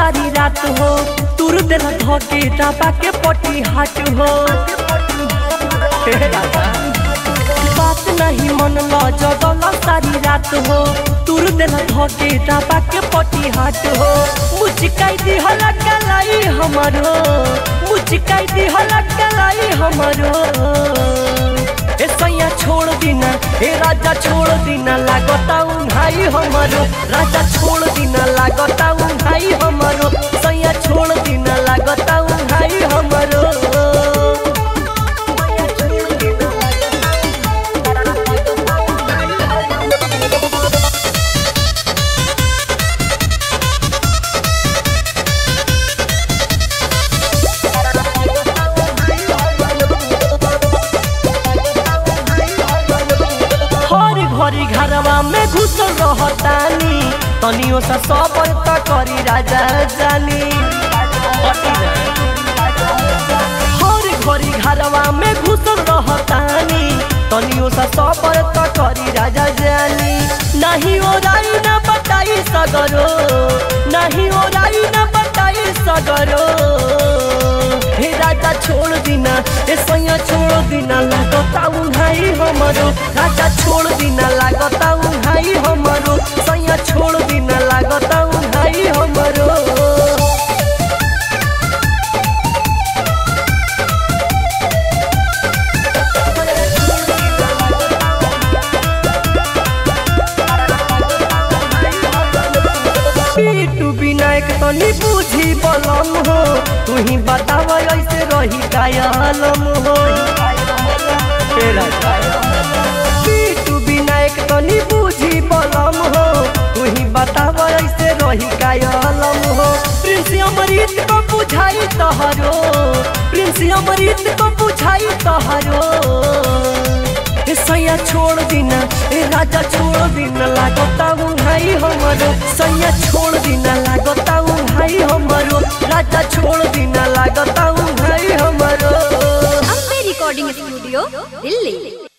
सारी रात हो तुर दिल धोके दबा के पटी हाट हो हे राजा बात नहीं मन लो जगल सारी रात हो तुर दिल धोके दबा के पटी हाट हो मुचकाई दी हला कलाई हमरो मुचकाई दी हला कलाई हमरो ए सैया छोड़ दीना ए राजा छोड़ दीना लागता उन्हाई हमरो राजा छोड़ दीना लागता उन्हाई हमरो सैया छोड़ दीना लागता उन्हाई हमरो हर घरी घरवा में घुसल रहतानी तनियो सा सबर त करी राजा जानी हर घरी घरवा में घुसल रहतानी तनियो सा सबर त करी राजा जानी नहीं ओराई न बताई सगरो नहीं ओराई न बताई सगरो हे राजा छोड़ दीना ए सैया छोड़ दीना लागता उन्हाई हमरो राजा छोड़ दीना लागता उन्हाई हमरो सैया छोड़ दीना लागता उन्हाई हमरो पीटू विनायक तनी बुझी बलम हो तू ही बताव ऐसे रही कायलम हो पीटू विनायक तनी बुझी बलम हो तू ही बताव ऐसे रही कायलम हो प्रिंस अमृत को बुझाई तहरो प्रिंस अमृत को बुझाई तहरो ए सैया छोड़ दीना ए राजा छोड़ दीना लागता उन्हाई हमरो सैया छोड़ दीना लागता उन्हाई हमरो राजा छोड़ दीना लागता उन्हाई हमरो अम्बे रिकॉर्डिंग स्टूडियो दिल्ली